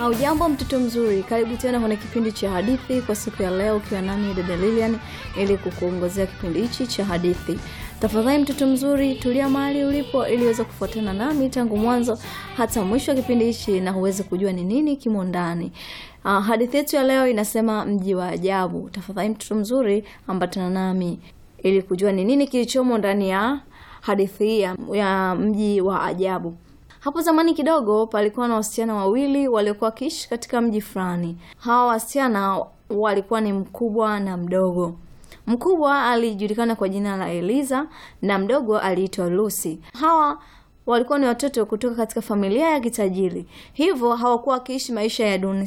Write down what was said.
Haujambo mtoto mzuri, karibu tena kwenye kipindi cha hadithi kwa siku ya leo, ukiwa nami dada Lilian ili kukuongozea kipindi hichi cha hadithi. Tafadhali mtoto mzuri, tulia mahali ulipo ili uweze kufuatana nami tangu mwanzo hata mwisho wa kipindi hichi na uweze kujua ni nini kimo ndani. Uh, hadithi yetu ya leo inasema mji wa ajabu. Tafadhali mtoto mzuri, ambatana nami ili kujua ni nini kilichomo ndani ya hadithi hii ya, ya mji wa ajabu. Hapo zamani kidogo palikuwa na wasichana wawili waliokuwa wakiishi katika mji fulani. Hawa wasichana walikuwa ni mkubwa na mdogo. Mkubwa alijulikana kwa jina la Eliza na mdogo aliitwa Lucy. Hawa walikuwa ni watoto kutoka katika familia ya kitajiri, hivyo hawakuwa wakiishi maisha ya duni